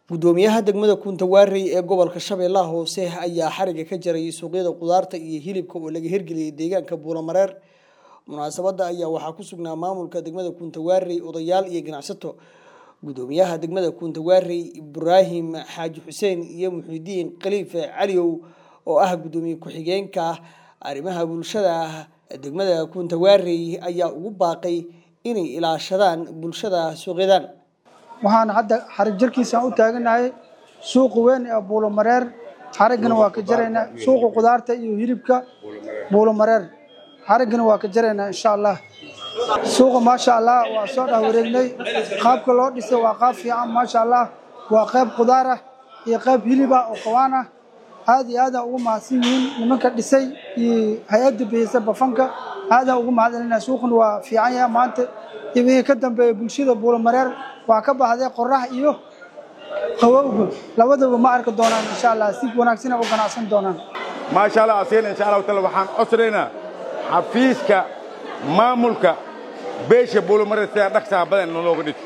gudoomiyaha degmada kuntawaarey ee gobolka shabeellaha hoose ayaa xariga ka jaray suuqyada khudaarta iyo hilibka oo laga hirgeliyey deegaanka buulamareer munaasabada ayaa waxaa ku sugnaa maamulka degmada kuntawaarey odayaal iyo ganacsato gudoomiyaha degmada kuntawaarey ibraahim xaaji xuseen iyo muxidiin khaliife caliow oo ah gudoomiye ku-xigeenka arrimaha bulshada degmada kuntawaarey ayaa ugu baaqay inay ilaashadaan bulshada suuqyadan waxaan hadda xarig jarkiisaan u taaganahay suuqa weyn ee buulomareer xariggana waa ka jaraynaa suuqa khudaarta iyo hilibka buulomareer xariggana waa ka jaraynaa insha allah suuqa maasha allah waa soo dhah wareegnay qaabka loo dhisay waa qaab fiican maasha allah waa qayb khudaar ah iyo qayb hilib ah oo qawaan ah aad iyo aadaan ugu mahadsan yihiin nimanka dhisay iyo hay-adda bixisa bafanka aadaan ugu mahadcelinaa suuqan waa fiican yahay maanta iyo wixii ka dambeeya bulshada buulomareer waa ka baxday qorax iyo qawowga labadaba ma arki doonaan insha allah si wanaagsana u ganacsan doonaan maasha allah asiina insha allahu taala waxaan codsanaynaa xafiiska maamulka beesha buulomareer sidaa dhaqsaha badan nalooga dhis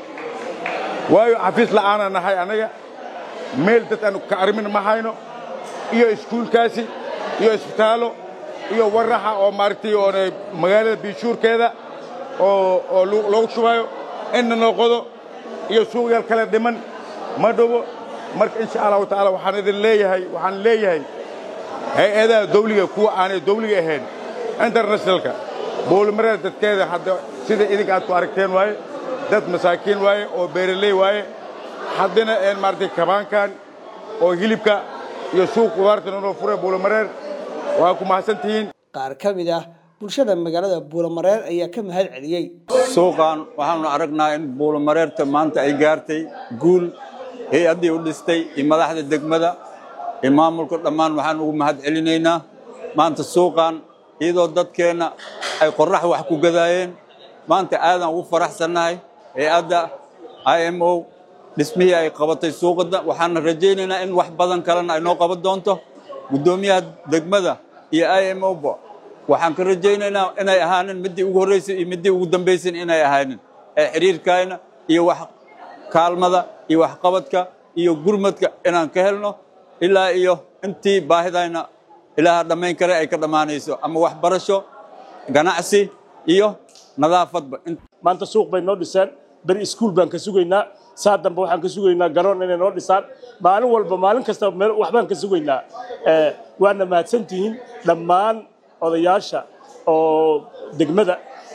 waayo xafiis la'aana nahay annaga meel dad aanu ka arrimin ma hayno iyo iskuulkaasi iyo isbitaallo iyo waraxa oo maaragtay oona magaalada biishuurkeeda oo oo loogu shubayo inna noo qodo iyo suuqyaal kale dhiman ma dhowo marka insha allahu tacaala waxaan idin leeyahay waxaan leeyahay hay-adaha dawliga kuwa aanay dawliga ahayn internationalka buulimareer dadkeeda hadda sida idinka aad ku aragteen waaye dad masaakiin waaye oo beeraley waaye haddana een maaragtay kabaankan oo hilibka iyo suuq khudaarta noo fure buulimareer waa ku mahadsan tihiin qaar ka mid ah bulshada magaalada buulamareer ayaa ka mahad celiyey suuqan waxaanu aragnaa in buulamareerta maanta ay gaartay guul hay-addii u dhistay iyo madaxda degmada iyo maamulka dhammaan waxaan ugu mahad celinaynaa maanta suuqan iyadoo dadkeenna ay qorrax wax ku gadaayeen maanta aadaan ugu faraxsannahay hay-adda i m o dhismihii ay qabatay suuqada waxaana rajaynaynaa in wax badan kalena ay noo qaban doonto guddoomiyaha degmada iyo i m o ba waxaan ka rajaynaynaa inay ahaanin middii ugu horraysay iyo middii ugu dambaysan inay ahaanin ee xidhiirkayna iyo wax kaalmada iyo waxqabadka iyo gurmadka inaan ka helno ilaa iyo intii baahidayna ilaaha dhammayn kare ay ka dhammaanayso ama waxbarasho ganacsi iyo nadaafadba maanta suuq bay noo dhiseen beri iskuul baan ka sugaynaa saa dambe waxaan ka sugaynaa garoon inay noo dhisaan maalin walba maalin kasta waxbaan ka sugaynaa waana mahadsantihiin dhammaan odayaasha oo degmada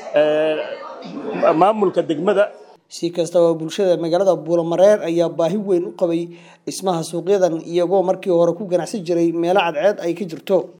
maamulka degmada si kastaba bulshada magaalada buulamareer ayaa baahi weyn u qabay dhismaha suuqyadan iyagoo markii hore ku ganacsan jiray meelo cadceed ay ka jirto